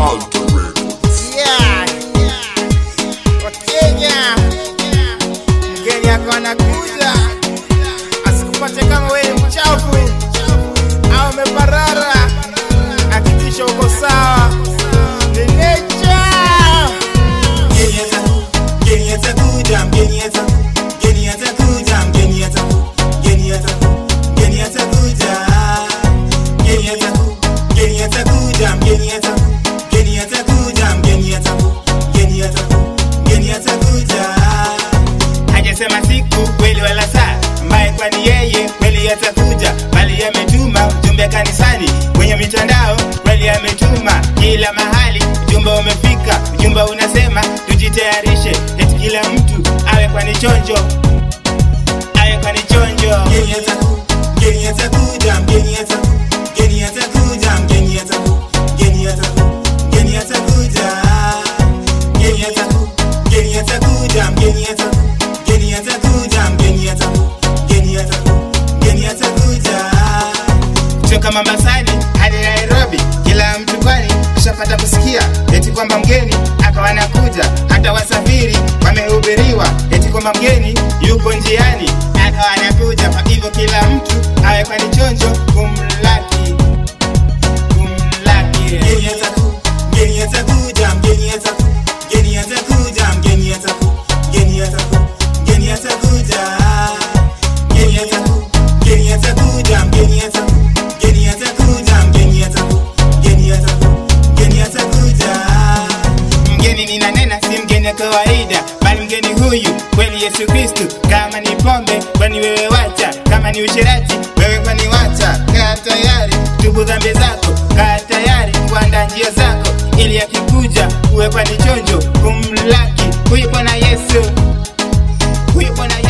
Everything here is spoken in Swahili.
Yeah. Wakenya, mgeni yako anakuja, asikupate kama wewe ni mchafu au umeparara. Hakikisha uko sawa. Ni nature. Mgeni ataku- mgeni atakuja, mgeni ataku- mgeni atakuja, mgeni ataku- mgeni ataku- mgeni atakuja. Mgeni ataku- mgeni atakuja, mgeni ataku- mgeni atakuja, mgeni ataku- mgeni ataku- mgeni atakuja. hajasema siku kweli wala saa ambaye kwani yeye kweli atakuja bali ametuma ujumbe kanisani kwenye mitandao kweli ametuma kila mahali ujumbe umefika ujumbe unasema tujitayarishe eti kila mtu awe kwani chonjo awe kwani chonjo mgeni ataku mgeni atakuja mgeni ataku mgeni atakuja mgeni ataku mgeni ataku mgeni atakuja mgeni ataku mgeni atakuja mgeni ataku mgeni atakuja mgeni ataku mgeni ataku mgeni atakuja kutoka Mombasani hadi Nairobi, kila mtu kwani ushapata kusikia eti kwamba mgeni akawa anakuja. Hata wasafiri wamehubiriwa eti kwamba mgeni yuko njiani akawa anakuja. Kwa hivyo kila mtu awe kwani chonjo kumlaki kumlaki. Mgeni ataku mgeni atakuja mgeni ataku mgeni atakuja mgeni ataku mgeni ataku mgeni atakuja mgeni ataku mgeni atakuja mgeni ataku mgeni atakuja mgeni ataku mgeni ataku mgeni atakuja mgeni ninanena si mgeni wa kawaida bali mgeni huyu kweli yesu kristu kama ni pombe kwani wewe wacha kama ni ushirati wewe kwani wacha kaa tayari tubu dhambi zako kaa tayari kuanda njia zako ili akikuja uwe kwani chonjo kumlaki huyu bwana yesu huyu bwana